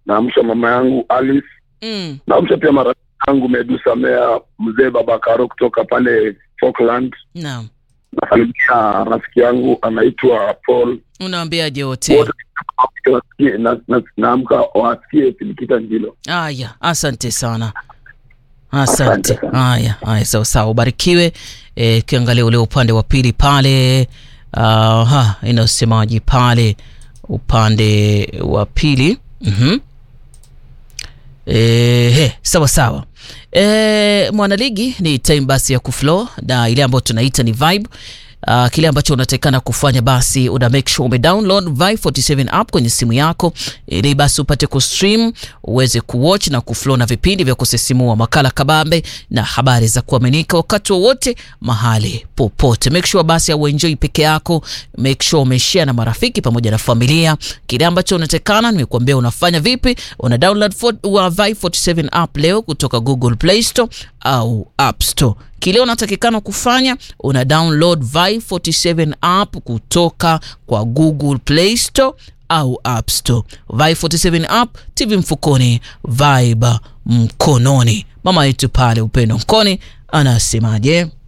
naamsha mama yangu Alice, Mm. naamsha pia marafiki yangu Medusa Mea, mzee Babakaro kutoka pale Falkland. Naam. Nasalimia rafiki yangu anaitwa Paul. Unawaambiaje wote? Wote wasikie- na- na- naamka wasikie Filikita Njilo. Haya, asante sana. Asante. Asante sana. Haya, haya, sawa sawa, ubarikiwe. Eh, kiangalia ule upande wa pili pale, aha, inasemaje pale upande wa pili? Mhm. Eh, he, sawa sawa. E, mwanaligi ni time basi ya kuflow na ile ambayo tunaita ni vibe. Uh, kile ambacho unatakikana kufanya basi una make sure ume download Vibe 47 app kwenye simu yako ili basi upate kustream uweze kuwatch na kuflow na vipindi vya kusisimua, makala kabambe na habari za kuaminika wakati wowote mahali popote. Make sure basi auenjoy peke yako, make sure umeshare na marafiki pamoja na familia. Kile ambacho unatakikana nimekuambia unafanya vipi, una download for, wa Vibe 47 app leo kutoka Google Play Store au App Store. Kile unatakikana kufanya una download Vibe 47 app kutoka kwa Google Play Store au App Store. Vibe 47 app, TV mfukoni, Vibe mkononi. Mama yetu pale Upendo Mkoni anasemaje?